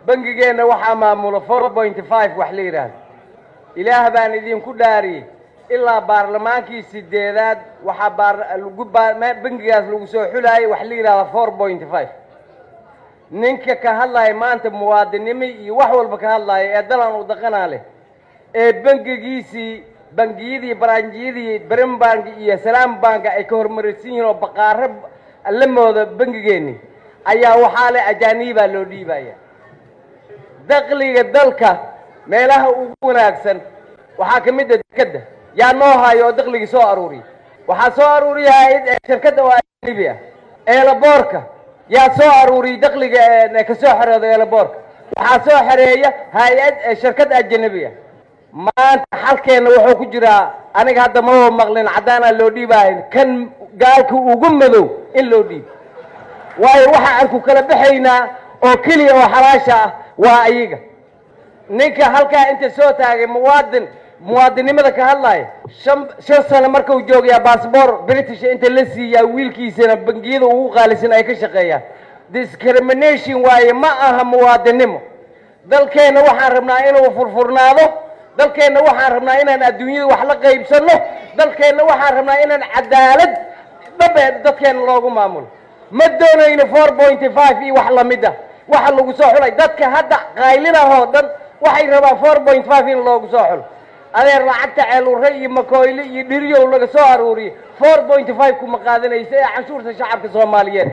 bangigeenna waxaa maamula four point five wax la yidhaahdo ilaah baan idinku dhaariyey ilaa baarlamaankii sideedaad waxaa baar lagu baa bangigaas lagu soo xulaayay wax la yidhahda four point five ninka ka hadlaya maanta muwaadinimo iyo wax walba ka hadlaya ee dalan u daqanaa leh ee bangigiisii bangiyadii baranjiyadii brim bank iyo salaam bank ay ka hormaraysan yihiin oo baqaaro la mooda bangigeenni ayaa waxaa leh ajaanibaa loo dhiibaya dakliga dalka meelaha ugu wanaagsan waxaa ka mid a dekadda yaa noo hayo oo dakligii soo aruuriya waxaa soo aruuriya hay-ad shirkadda oo ajanibi ah eelaboorka yaa soo aruuriyay dakliga ka soo xerooda eelaboorka waxaa soo xereeya hay-ad shirkad ajanabi ah maanta xalkeenna wuxuu ku jiraa aniga hadda maba maqlin caddaanaa loo dhiibaayo kan gaalka ugu madow in loo dhiibo waayo waxa aan ku kala baxaynaa oo keliya oo xalaasha ah waa ayaga ninka halkaa inta soo taagay muwaadin muwaadinnimada ka hadlaya shan shan sano markuu joogayaa bassbor british inta la siiyaa wiilkiisana bangiyada ugu qaalisan ay ka shaqeeyaan discrimination waaye ma aha muwaadinnimo dalkeenna waxaan rabnaa inuu furfurnaado dalkeenna waxaan rabnaa inaan adduunyada wax la qaybsanno dalkeenna waxaan rabnaa inaan cadaalad dhabe dadkeenna loogu maamulo ma doonayno four pointy five iyo wax lamid ah waxa lagu soo xulay dadka hadda qaylinahoo dhan waxay rabaan four point five in loogu soo xulo adeer lacagta ceelure iyo makoyle iyo dhiryow laga soo aruuriyey four point five kuma qaadanaysa ee canshuurta shacabka soomaaliyeed